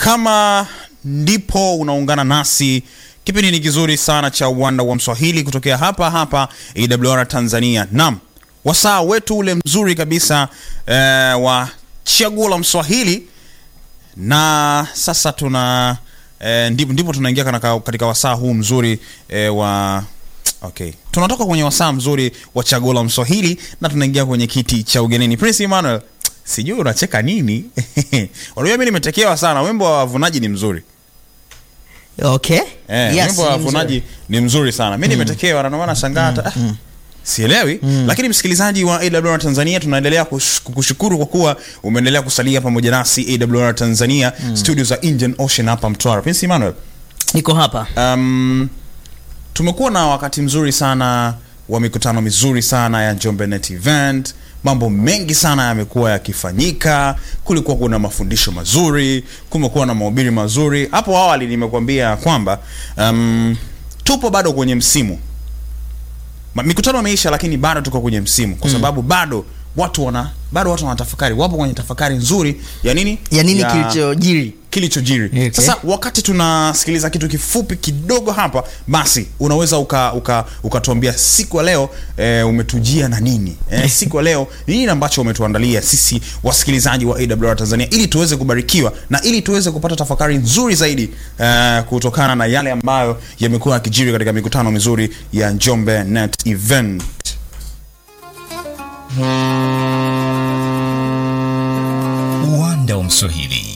Kama ndipo unaungana nasi, kipindi ni kizuri sana cha uwanda wa Mswahili kutokea hapa hapa AWR Tanzania. Naam, wasaa wetu ule mzuri kabisa eh, wa chaguo la Mswahili, na sasa tuna eh, ndipo, ndipo tunaingia katika, katika wasaa huu mzuri eh, wa Okay, tunatoka kwenye wasaa mzuri wa chaguo la Mswahili na tunaingia kwenye kiti cha ugenini. Prince Emmanuel, sijui unacheka nini? Unajua mimi nimetekewa sana, wimbo wa wavunaji ni mzuri Okay. eh, Yes, wimbo wa ni wavunaji mzuri. ni mzuri sana. Mimi nimetekewa na ndio maana nashangaa hata ah, sielewi. Lakini msikilizaji wa AWR Tanzania, tunaendelea kush- kukushukuru kwa kuwa umeendelea kusalia pamoja nasi AWR Tanzania studio za Indian Ocean hapa Mtwara. Prince Emmanuel, Niko hapa. Um, tumekuwa na wakati mzuri sana wa mikutano mizuri sana ya Njombe Net Event. Mambo mengi sana yamekuwa yakifanyika. Kulikuwa kuna mafundisho mazuri, kumekuwa na mahubiri mazuri. Hapo awali nimekuambia kwamba um, tupo bado kwenye msimu Ma- mikutano imeisha, lakini bado tuko kwenye msimu kwa sababu bado watu wana bado watu wanatafakari, wapo kwenye tafakari nzuri ya nini Ya nini kilichojiri? kilichojiri Okay. sasa wakati tunasikiliza kitu kifupi kidogo hapa basi unaweza uka uka ukatuambia siku ya leo e, umetujia na nini e, siku ya leo ni nini ambacho umetuandalia sisi wasikilizaji wa AWR Tanzania ili tuweze kubarikiwa na ili tuweze kupata tafakari nzuri zaidi e, kutokana na yale ambayo yamekuwa yakijiri katika mikutano mizuri ya Njombe Net Event uwanda wa Mswahili